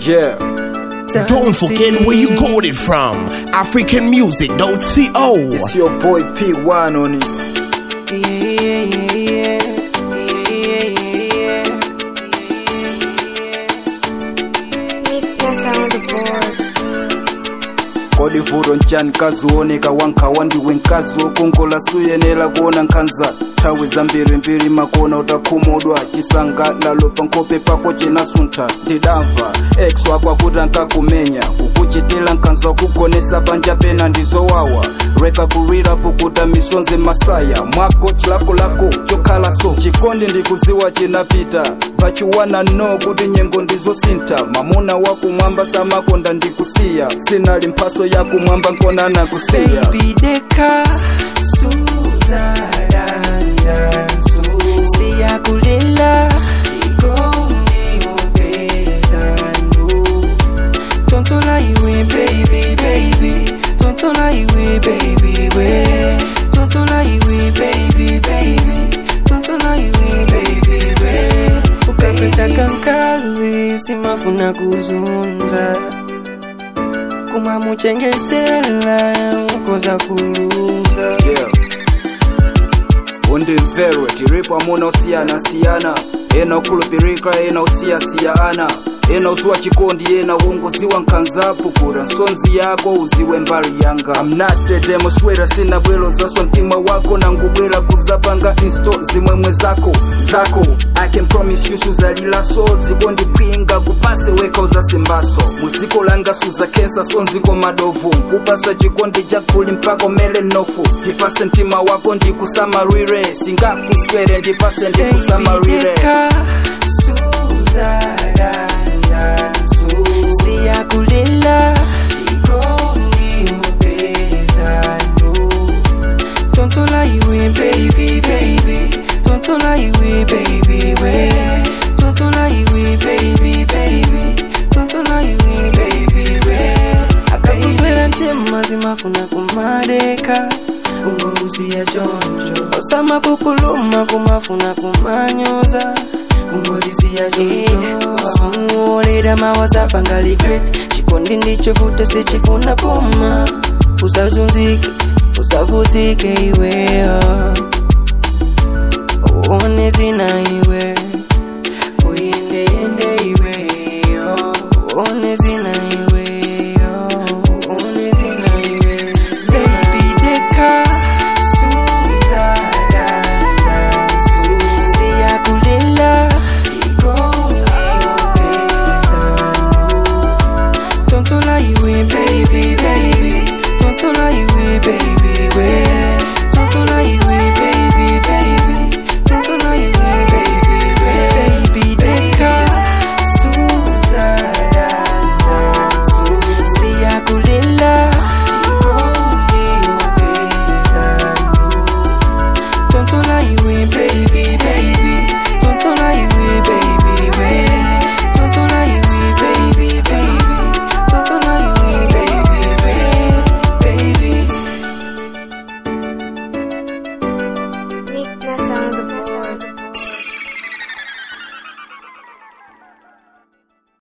Yeah. Don't forget where you got it from. AfricanMusic.co. It's your boy P1 on it. kodi vuto nchani mkazi wooneka wankhawa ndiwe mkazi wokongola suyenera kuona nkhanza nthawi zambirimbiri makona utakhumudwa chisangalalo pankope pako chinasuntha ndidamva ex wako akuti ankakumenya kukuchitira nkhanza kugonesa panja pena ndizowawa reka kulira pukuta misonzi masaya mwako chilakolako chokhala so chikondi ndikuziwa chinapita pachiwana no kuti nyengo ndizosintha mamuna wakumwamba samakonda ndikusiya sinali mphaso yakumwamba nkona nakusiya Baby deka Suzadanda Siyakulela Chikondi mupezano Tontola iwe baby baby Tontola iwe baby we Tontola iwe baby baby Tontola iwe baby we Ukapesa kankazi simafuna kuzunza kumamuchengetela ukoza kuluza yeah. undimverwe tiripo amuna osiyana siyana ena okhulupirika ena osiyasiyana ena uziwa chikondi ena wongoziwa nkhanzapo kura nsonzi yako uziwe mbali yanga amnatedemoswera sina bwelo zaswa mtima wako nangubwera kuzapanga insto zimwemwe zako zako i can promise you suzalilaso zikondipinga kupase weka uzasembaso muziko langa suzakensa sonziko madovu kupasa chikondi chakuli mpaka mele nofu ndipase mtima wako ndikusamarire singakuswere ndipase ndikusamarire siyakulela chikondi mupezano tontola iwe baby baby tontola iwe baby we tontola iwe baby baby tontola iwe baby we akakuzwera ntema zimafuna kumadeka ungokusiya choncho osama kupuluma kumafuna kumanyoza ungozisiya choncho olera mawasapanga regret chikondi ndicho futa sichifuna poma usazunzike usavutike iweyo uone zina iwe